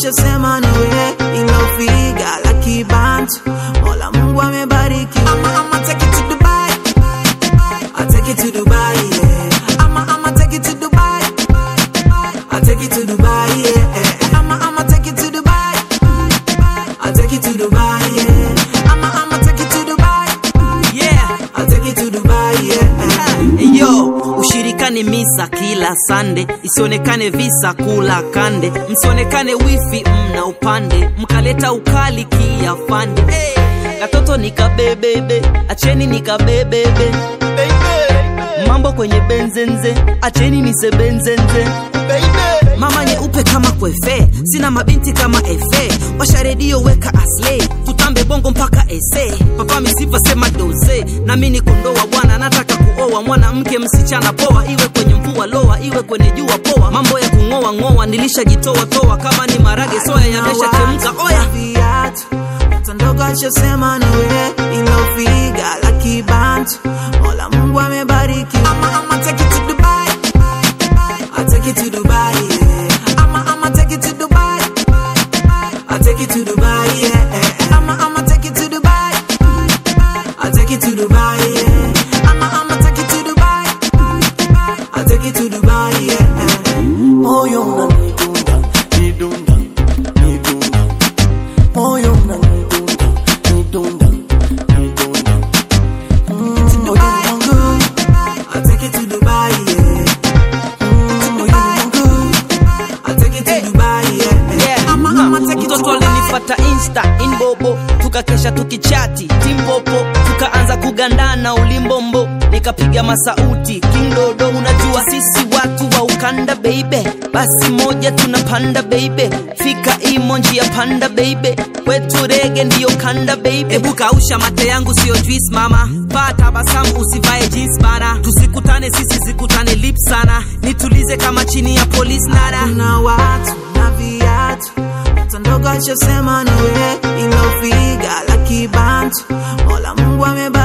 ashasema nawe ilofiga laki bantu mola mungu amebariki ama ama take it to dubai I take it to dubai yeah ama ama take it to dubai I take it to dubai yeah ama ama take it to dubai I take it to dubai yeah ama ama take it to dubai yeah I take it to dubai yeah yo ushirikane misa kila sande isionekane visa kula kande msionekane wifi mna upande mkaleta ukali kiafande hey. katoto nikabebebe acheni nikabebebe mambo kwenye benzenze acheni nisebenzenze mama nyeupe kama kwefe sina mabinti kama efe washa redio weka aslei tutambe bongo mpaka ese papa misifa sema doze nami ni kondoa bwana nataka kuoa mwanamke msichana poa iwe kwenye mvua loa iwe kwenye jua poa mambo ya kung'oa ng'oa nilishajitoa toa kama ni marage soya yamesha chemka oya viatu mtoto ndogo ashasema nawe ilofiga laki bantu mola mungu amebariki ama ama take it to dubai I take it to dubai yeah ama ama take it to dubai I take it to dubai yeah ama ama take it to dubai I take it to dubai yeah ama ama take it to dubai I take it to dubai yeah moyo unanidunda nidunda nidunda moyo unanidunda nidunda nidunda Mm, moyo wangu I take it to Dubai, yeah. mm, moyo wangu I take it to Dubai, yeah. Yeah. I'ma, I'ma take it to mtoto Dubai. alinipata insta inbobo tukakesha tukichati timpopo tukaanza kugandana ulimbombo nikapiga masauti kindodo unajua sisi watu wa ukanda beibe basi moja tunapanda beibe fika imo njia panda beibe kwetu rege ndiyo kanda beibe hebu kausha mate yangu siyo juice mama paa tabasamu usivae jeans bana tusikutane sisi zikutane lip sana nitulize kama chini ya polisi nara Kuna watu na viatu mtoto ndogo ashasema nawe ilofiga laki bantu mola mungu amebariki